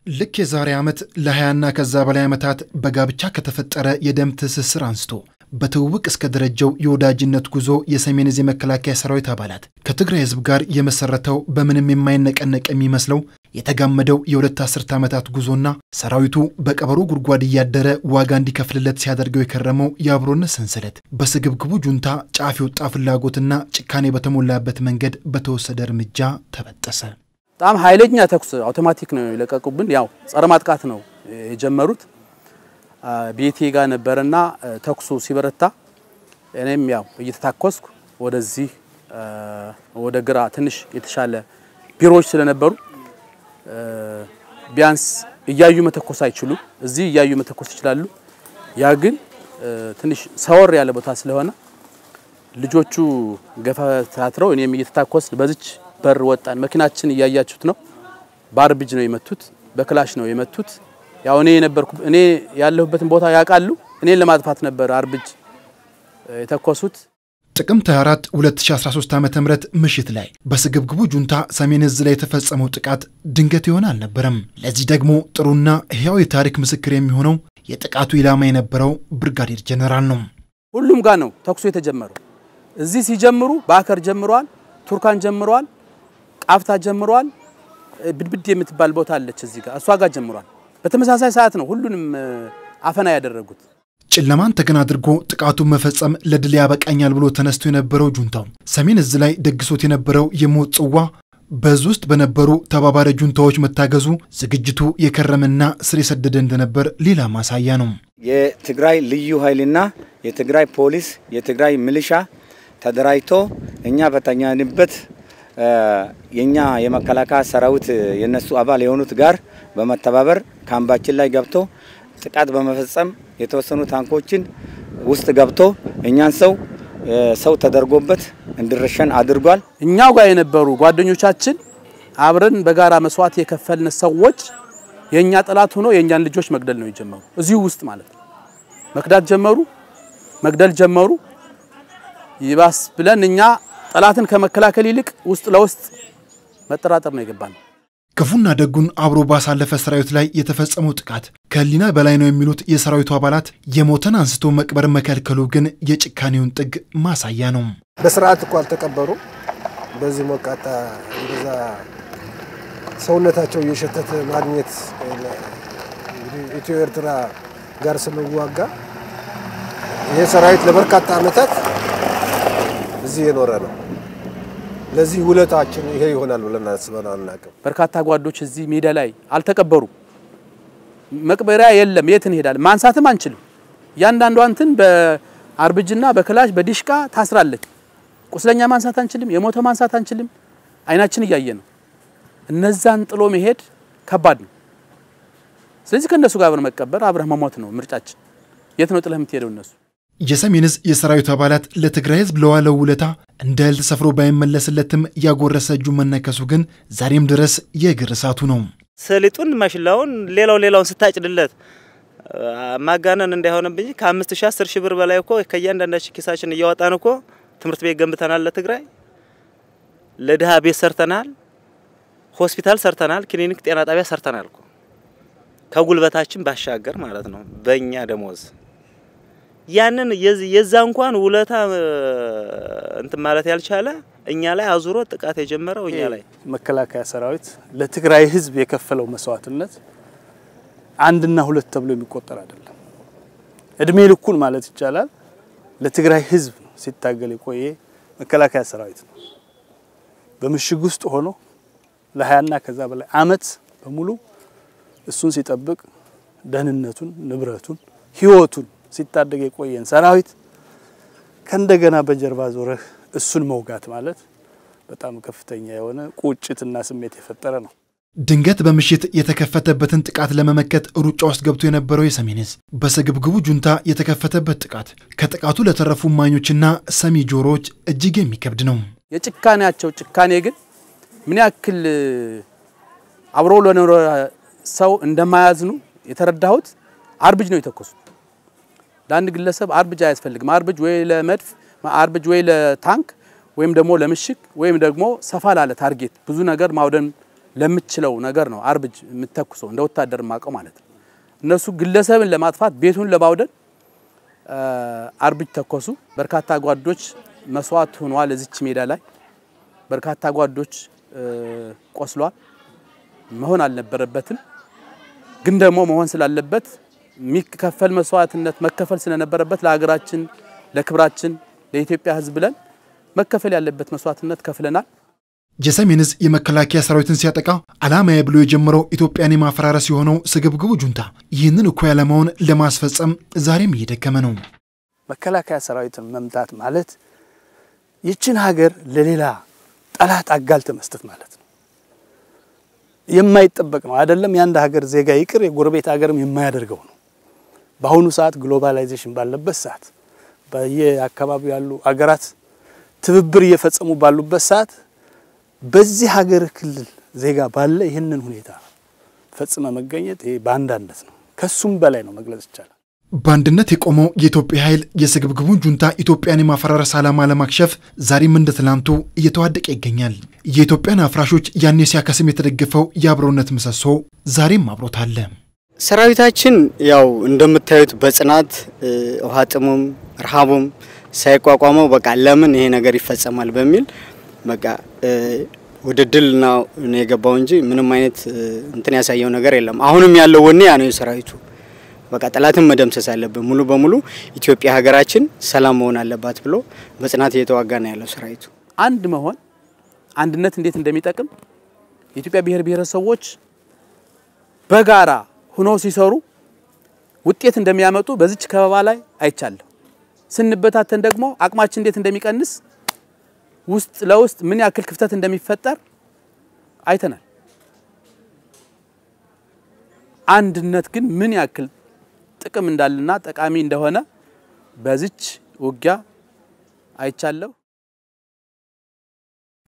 ልክ የዛሬ ዓመት ለ20ና ከዛ በላይ ዓመታት በጋብቻ ከተፈጠረ የደም ትስስር አንስቶ በትውውቅ እስከ ደረጀው የወዳጅነት ጉዞ የሰሜን ዕዝ የመከላከያ ሰራዊት አባላት ከትግራይ ሕዝብ ጋር የመሰረተው በምንም የማይነቀነቅ የሚመስለው የተጋመደው የሁለት አስርተ ዓመታት ጉዞና ሰራዊቱ በቀበሮ ጉድጓድ እያደረ ዋጋ እንዲከፍልለት ሲያደርገው የከረመው የአብሮነት ሰንሰለት በስግብግቡ ጁንታ ጫፍ የወጣ ፍላጎትና ጭካኔ በተሞላበት መንገድ በተወሰደ እርምጃ ተበጠሰ። በጣም ኃይለኛ ተኩስ አውቶማቲክ ነው የለቀቁብን። ያው ጸረ ማጥቃት ነው የጀመሩት። ቤቴ ጋር ነበረና ተኩሱ ሲበረታ እኔም ያው እየተታኮስኩ ወደዚህ ወደ ግራ ትንሽ የተሻለ ቢሮዎች ስለነበሩ ቢያንስ እያዩ መተኮስ አይችሉም። እዚህ እያዩ መተኮስ ይችላሉ። ያ ግን ትንሽ ሰወር ያለ ቦታ ስለሆነ ልጆቹ ገፈታትረው እኔም እየተታኮስ በዚች በር ወጣን። መኪናችን እያያችሁት ነው። በአርብጅ ነው የመቱት፣ በክላሽ ነው የመቱት። ያው እኔ የነበርኩ እኔ ያለሁበትን ቦታ ያውቃሉ። እኔን ለማጥፋት ነበር አርብጅ የተኮሱት። ጥቅምት 24 2013 ዓ ም ምሽት ላይ በስግብግቡ ጁንታ ሰሜን ዕዝ ላይ የተፈጸመው ጥቃት ድንገት የሆነ አልነበረም። ለዚህ ደግሞ ጥሩና ሕያው የታሪክ ምስክር የሚሆነው የጥቃቱ ኢላማ የነበረው ብርጋዴር ጀኔራል ነው። ሁሉም ጋር ነው ተኩሱ የተጀመረው። እዚህ ሲጀምሩ በአከር ጀምረዋል፣ ቱርካን ጀምረዋል፣ ቃፍታ ጀምረዋል። ብድብድ የምትባል ቦታ አለች እዚህ ጋር እሷ ጋር ጀምሯል። በተመሳሳይ ሰዓት ነው ሁሉንም አፈና ያደረጉት። ጨለማን ተገን አድርጎ ጥቃቱን መፈጸም ለድል ያበቃኛል ብሎ ተነስቶ የነበረው ጁንታው ሰሜን ዕዝ ላይ ደግሶት የነበረው የሞት ጽዋ በዕዝ ውስጥ በነበሩ ተባባሪ ጁንታዎች መታገዙ ዝግጅቱ የከረመና ስር የሰደደ እንደነበር ሌላ ማሳያ ነው። የትግራይ ልዩ ኃይልና የትግራይ ፖሊስ፣ የትግራይ ሚሊሻ ተደራጅቶ እኛ በተኛንበት የኛ የመከላከያ ሰራዊት የነሱ አባል የሆኑት ጋር በመተባበር ካምባችን ላይ ገብቶ ጥቃት በመፈጸም የተወሰኑ ታንኮችን ውስጥ ገብቶ እኛን ሰው ሰው ተደርጎበት እንዲረሸን አድርጓል። እኛው ጋር የነበሩ ጓደኞቻችን አብረን በጋራ መስዋዕት የከፈልን ሰዎች የእኛ ጠላት ሆኖ የእኛን ልጆች መግደል ነው የጀመሩ። እዚሁ ውስጥ ማለት ነው መክዳት ጀመሩ፣ መግደል ጀመሩ። ይባስ ብለን እኛ ጠላትን ከመከላከል ይልቅ ውስጥ ለውስጥ መጠራጠር ነው የገባነው። ክፉና ደጉን አብሮ ባሳለፈ ሰራዊት ላይ የተፈጸመው ጥቃት ከህሊና በላይ ነው የሚሉት የሰራዊቱ አባላት የሞተን አንስቶ መቅበር መከልከሉ ግን የጭካኔውን ጥግ ማሳያ ነው። በስርዓት እኮ አልተቀበሩ። በዚህ ሞቃታ እንደዛ ሰውነታቸው እየሸተተ ማግኘት እንግዲህ ኢትዮ ኤርትራ ጋር ስንዋጋ ይህ ሰራዊት ለበርካታ ዓመታት እዚህ የኖረ ነው። ለዚህ ውለታችን ይሄ ይሆናል ብለን አስበን አናውቅም። በርካታ ጓዶች እዚህ ሜዳ ላይ አልተቀበሩም። መቅበሪያ የለም። የት እንሄዳለን? ማንሳትም አንችልም። እያንዳንዷ እንትን በአርብጅና በክላሽ በዲሽቃ ታስራለች። ቁስለኛ ማንሳት አንችልም። የሞተ ማንሳት አንችልም። አይናችን እያየ ነው። እነዛን ጥሎ መሄድ ከባድ ነው። ስለዚህ ከእነሱ ጋር አብረን መቀበር አብረህ መሞት ነው ምርጫችን። የት ነው ጥለህ የምትሄደው? እነሱ የሰሜን ዕዝ የሰራዊቱ አባላት ለትግራይ ሕዝብ ለዋለው ውለታ እንደ እህል ተሰፍሮ ባይመለስለትም ያጎረሰ እጁ መነከሱ ግን ዛሬም ድረስ የእግር እሳቱ ነው። ሰሊጡን ማሽላውን ሌላው ሌላውን ስታጭድለት ማጋነን እንዳይሆንብኝ ከአምስት ሺህ አስር ሺህ ብር በላይ እኮ ከእያንዳንዳችን ኪሳችን እያወጣን እኮ ትምህርት ቤት ገንብተናል። ለትግራይ ለድሃ ቤት ሰርተናል፣ ሆስፒታል ሰርተናል፣ ክሊኒክ ጤና ጣቢያ ሰርተናል እኮ ከጉልበታችን ባሻገር ማለት ነው በእኛ ደሞዝ ያንን የዛ እንኳን ውለታ እንትን ማለት ያልቻለ እኛ ላይ አዙሮ ጥቃት የጀመረው እኛ ላይ። መከላከያ ሰራዊት ለትግራይ ህዝብ የከፈለው መስዋዕትነት አንድና ሁለት ተብሎ የሚቆጠር አይደለም። እድሜ ልኩን ማለት ይቻላል ለትግራይ ህዝብ ነው ሲታገል የቆየ መከላከያ ሰራዊት ነው። በምሽግ ውስጥ ሆኖ ለሀያና ከዛ በላይ አመት በሙሉ እሱን ሲጠብቅ ደህንነቱን፣ ንብረቱን፣ ህይወቱን ሲታደግ የቆየን ሰራዊት ከእንደገና በጀርባ ዞረህ እሱን መውጋት ማለት በጣም ከፍተኛ የሆነ ቁጭትና ስሜት የፈጠረ ነው። ድንገት በምሽት የተከፈተበትን ጥቃት ለመመከት ሩጫ ውስጥ ገብቶ የነበረው የሰሜን ዕዝ በስግብግቡ ጁንታ የተከፈተበት ጥቃት ከጥቃቱ ለተረፉ እማኞችና ሰሚ ጆሮዎች እጅግ የሚከብድ ነው። የጭካኔያቸው ጭካኔ ግን ምን ያክል አብሮ ለኖረ ሰው እንደማያዝኑ የተረዳሁት አርብጅ ነው የተኮሱት። ለአንድ ግለሰብ አርብጅ አያስፈልግም። አርብጅ ወይ ለመድፍ፣ አርብጅ ወይ ለታንክ ወይም ደግሞ ለምሽግ ወይም ደግሞ ሰፋ ላለ ታርጌት ብዙ ነገር ማውደም ለምችለው ነገር ነው አርብጅ የምተኩሰው እንደ ወታደር ማቀው ማለት ነው። እነሱ ግለሰብን ለማጥፋት ቤቱን ለማውደን አርብጅ ተኮሱ። በርካታ ጓዶች መስዋዕት ሆነዋል። እዚች ሜዳ ላይ በርካታ ጓዶች ቆስሏል። መሆን አልነበረበትም፣ ግን ደግሞ መሆን ስላለበት የሚከፈል መስዋዕትነት መከፈል ስለነበረበት ለሀገራችን፣ ለክብራችን፣ ለኢትዮጵያ ሕዝብ ብለን መከፈል ያለበት መስዋዕትነት ከፍለናል። የሰሜን ዕዝ የመከላከያ ሰራዊትን ሲያጠቃ ዓላማዬ ብሎ የጀመረው ኢትዮጵያን የማፈራረስ የሆነው ስግብግቡ ጁንታ ይህንን እኩይ ዓላማውን ለማስፈጸም ዛሬም እየደከመ ነው። መከላከያ ሰራዊትን መምታት ማለት ይችን ሀገር ለሌላ ጠላት አጋልተ መስጠት ማለት ነው። የማይጠበቅ ነው አይደለም። የአንድ ሀገር ዜጋ ይቅር የጎረቤት ሀገርም የማያደርገው ነው። በአሁኑ ሰዓት ግሎባላይዜሽን ባለበት ሰዓት በየአካባቢው ያሉ አገራት ትብብር እየፈጸሙ ባሉበት ሰዓት በዚህ ሀገር ክልል ዜጋ ባለ ይህንን ሁኔታ ፈጽመ መገኘት ይሄ በአንዳነት ነው። ከሱም በላይ ነው መግለጽ ይቻላል። በአንድነት የቆመው የኢትዮጵያ ኃይል የስግብግቡን ጁንታ ኢትዮጵያን የማፈራረስ ዓላማ ለማክሸፍ ዛሬም እንደ ትላንቱ እየተዋደቀ ይገኛል። የኢትዮጵያን አፍራሾች ያኔ ሲያከስም የተደገፈው የአብሮነት ምሰሶ ዛሬም አብሮት አለ። ሰራዊታችን ያው እንደምታዩት በጽናት ውሃ ጥሙም ረሃቡም ሳይቋቋመው በቃ ለምን ይሄ ነገር ይፈጸማል በሚል በቃ ወደ ድል ነው የገባው እንጂ ምንም አይነት እንትን ያሳየው ነገር የለም። አሁንም ያለው ወኔ ያ ነው የሰራዊቱ በቃ ጠላትን መደምሰስ አለብን፣ ሙሉ በሙሉ ኢትዮጵያ ሀገራችን ሰላም መሆን አለባት ብሎ በጽናት እየተዋጋ ነው ያለው ሰራዊቱ። አንድ መሆን አንድነት እንዴት እንደሚጠቅም የኢትዮጵያ ብሔር ብሔረሰቦች በጋራ ሆነው ሲሰሩ ውጤት እንደሚያመጡ በዚች ከበባ ላይ አይቻለሁ። ስንበታተን ደግሞ አቅማችን እንዴት እንደሚቀንስ ውስጥ ለውስጥ ምን ያክል ክፍተት እንደሚፈጠር አይተናል። አንድነት ግን ምን ያክል ጥቅም እንዳለና ጠቃሚ እንደሆነ በዚች ውጊያ አይቻለሁ።